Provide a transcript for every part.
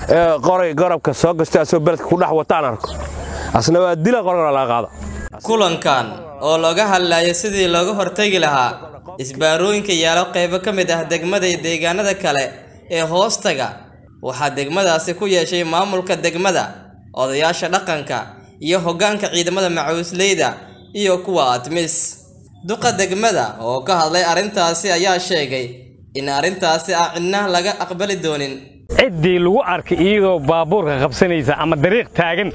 ee qoray garabka soo gastay asoo beledka ku dhex wataan arko asna waa dila qorgana laga qaada kulankan oo looga hadlayo sidii looga hortagi lahaa isbaarooyinka yaalo qaybo ka mid ah degmada iyo deegaanada kale ee hoostaga waxaa degmadaasi ku yeeshay maamulka degmada odayaasha dhaqanka iyo hoggaanka ciidamada macawisleyda iyo kuwa admis duqa degmada oo ka hadlay arrintaasi ayaa sheegay in arrintaasi aan cidna laga aqbali doonin ciddii lagu arkay iyadoo baabuurka qabsanaysa ama dariiq taagan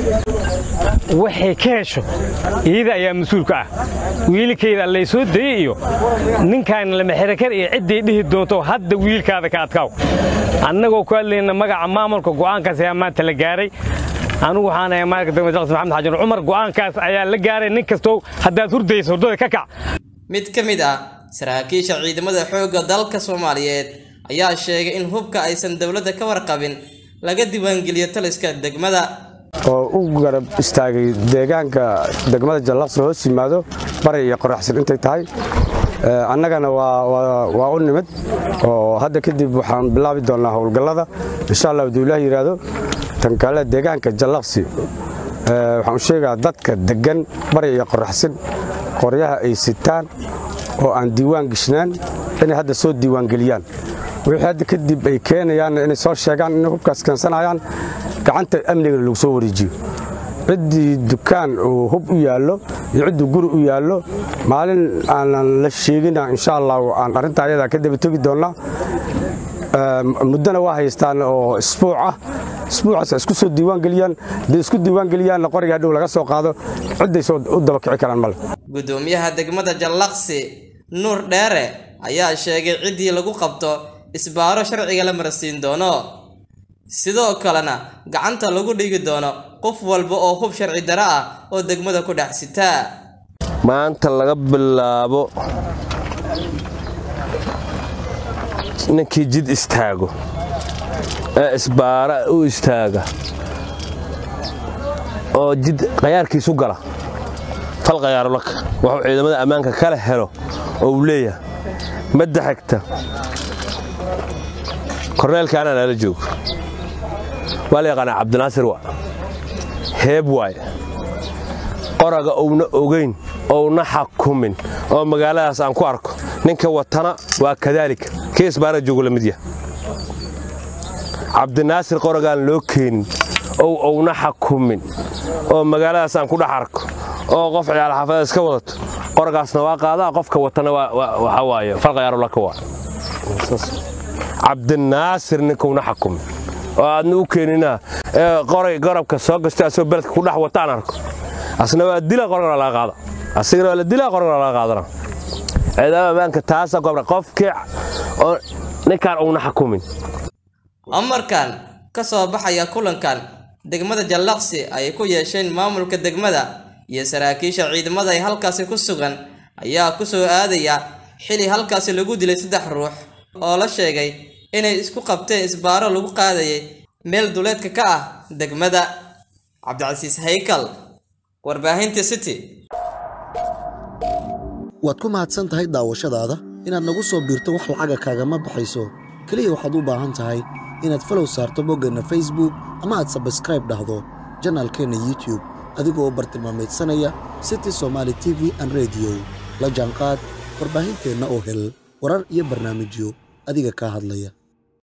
waxay ka hesho iyada ayaa mas-uulka ah wiilkayda lay soo dayey iyo ninkaan lamaxirakar iyo ciddii dhihi doonto hadda wiilkaada ka adkaaw annagoo ku hadlayna magaca maamulka go'aankaas ayaa maanta la gaaray anugu waxaan ahay maalka degmada jaqsi maxamed xajan cumar go'aankaas ayaa la gaaray nin kastoo haddaad hurdaysa hurdada ka kac mid ka mid ah saraakiisha ciidamada xoogga dalka soomaaliyeed ayaa sheegay in hubka aysan dowladda ka warqabin laga diiwaangeliyo taliska degmada oo u garab istaagay deegaanka degmada jallaqsi hoos yimaado bari iyo qoraxsan intay tahay annagana waa u nimid oo hadda kadib waxaan bilaabi doonnaa howlgallada insha allah hadduu ilaah yidhaahdo tan kale deegaanka jallaqsi waxaan u sheegaa dadka deggan bari iyo qoraxsan qoryaha ay sitaan oo aan diiwaan geshnaan inay hadda soo diiwaangeliyaan wixii hadda kadib ay keenayaan inay soo sheegaan inay hubkaas keensanayaan gacanta amnigana lagu soo wareejiyo ciddii dukaan uu hub u yaallo iyo cidduu guri u yaallo maalin aanan la sheegina insha allah aan arrintaa ayadaa ka daba tegi doonnaa muddona waa haystaan oo isbuuc ah isbuucaas isku soo diiwaangeliyaan hadday isku diiwaangeliyaanna qoriga hadhow laga soo qaado cidday soo u daba kici karaan male gudoomiyaha degmada jallaqsi nuur dheere ayaa sheegay ciddii lagu qabto isbaaro sharciga la marsiin doono sidoo kalena gacanta lagu dhigi doono qof walba oo hub sharci daro ah oo degmada ku dhex sitaa maanta laga bilaabo ninkii jid istaago ee isbaara u istaaga oo jid qayaarkiisu gala fal qayaarolaka wuxuu ciidamada ammaanka kala helo oo uu leeyahay madda xigta korneelkaanaa nala joogo waa la yaqaanaa cabdinaasir wa heeb waaye qoraga uuna ogayn ouna xakumin oo magaaladaas aan ku arko ninka watana waa kadaalika kii isbaara joogo la mid yaha cabdinaasir qoragaan loo keenin ow ouna xakumin oo magaaladaas aan ku dhex arko oo qof ciyaal xaafada iska wadato qoragaasna waa qaadaa qofka watana waxa waaye falqayaarolaka waa cabdinaasir ninkauna xakumin oo aadna u keenina ee qoray garabka soo gastay asoo beledka ku dhex wataan arko asna waa dila qorgana laga qaada asigana waa la dilaa qorgana laga qaadana ciidamada ammaanka taasa gobra qofkii oo ninkaan uuna xakumin amarkan ka soo baxaya kulankan degmada jallaqsi ay ku yeesheen maamulka degmada iyo saraakiisha ciidamada ay halkaasi ku sugan ayaa ku soo aadaya xili halkaasi lagu dilay saddex ruux oo la sheegay inay isku qabteen isbaaro lagu qaadayay meel duleedka ka ah degmada cabdicasiis haykal warbaahinta city waad ku mahadsan tahay daawashadaada inaad nagu soo biirto wax lacaga kaagama baxayso keliya waxaad u baahan tahay inaad falow saarto boggeenna facebook ama aad sabskraib dhahdo janaalkeenna youtube adigoo bartilmaameedsanaya city somaali t v an rediyo la jaanqaad warbaahinteenna oo hel warar iyo barnaamijyo adiga kaa hadlaya